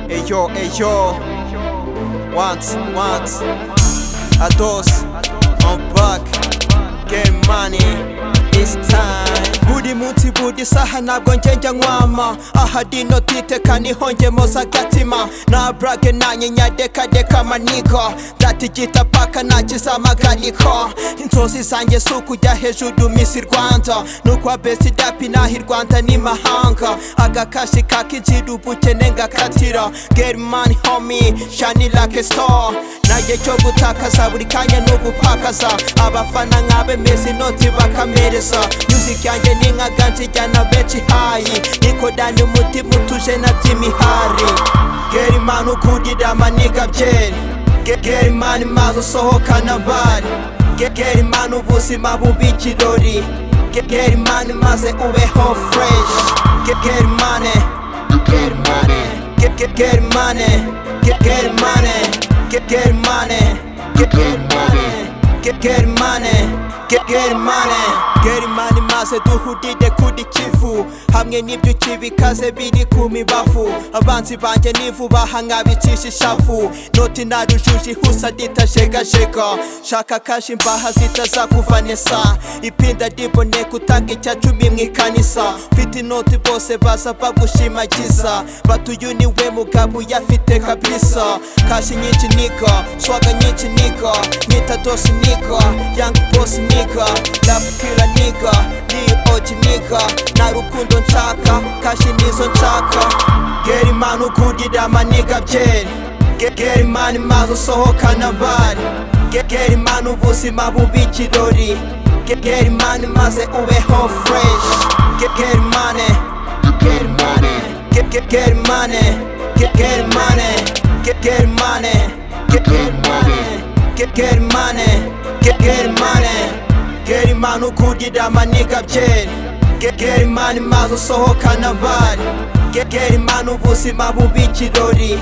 Ey yo, ey yo. Once, once. A dos. I'm back. Get money. It's time. buri munsi buri saha ntabwo ngenge nkwama ahari notitekana ihonge moza agatima na brage nanyinya dekadeka amanigo ndatigita paka ntakizamagariko inzozi zanjye si ukujya hejuru misi rwanda nukwa besi dapi nahi rwanda ni mahanga agakashi kakinjira ubukene ngakatira get money homie shani like a star naye cyo gutakaza buri kanya ni ugupakaza abafana nk'abe mezi noti bakamereza music yanjye ni nka ganzi jyana benshi hayi nikodanye umutima utuje na by'imihari gera imana ukundira amaniga byeri Ge- gera imana maze usohokana bari Ge- gera imana ubuzima bubi ikirori Ge- gera imana maze ubeho fresh Ge- gera imana Ge- ge- gera imana Ge- gera imana Ge- gera imana Ge- gera imana Get, get money, get, get money, get money maze duhurire kuri kivu hamwe n'ibyo ukibikaze biri ku mibavu abanzi banjye n'ivu bahangabicisha ishavu noti na rujuje ihusa ritajegajega shaka kashi imbaha zitazakuvanisa ipinda riboneka utanga icya cumi mu ikanisa mfite inoti bose baza bagushimagiza batuyu ni we mugabo uyafite kabisa kashi nyinshi niko swaga nyinshi niko nyita dosi niko young boss niko rap killer niko D.O.G niko nta rukundo nshaka kashi nizo nshaka gera imana ukundira amaniga byeri Ge- gera imana maze usohokana bari Ge- gera imana ubuzima bubi ikirori Ge- gera imana maze ubeho fresh Ge- gera imana Get get get money, get get money, get get money, get get money, get get money, get get money. Get imana ukundira amaniga byeri Get get imana maze usohokana bari Get get imana ubuzima bubi ikirori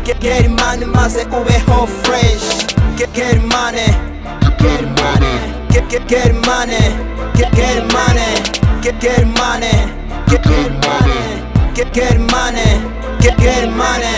Get get imana maze ubeho fresh Get get money get get get money, get get money, get get money, get get money, get get money, get get money.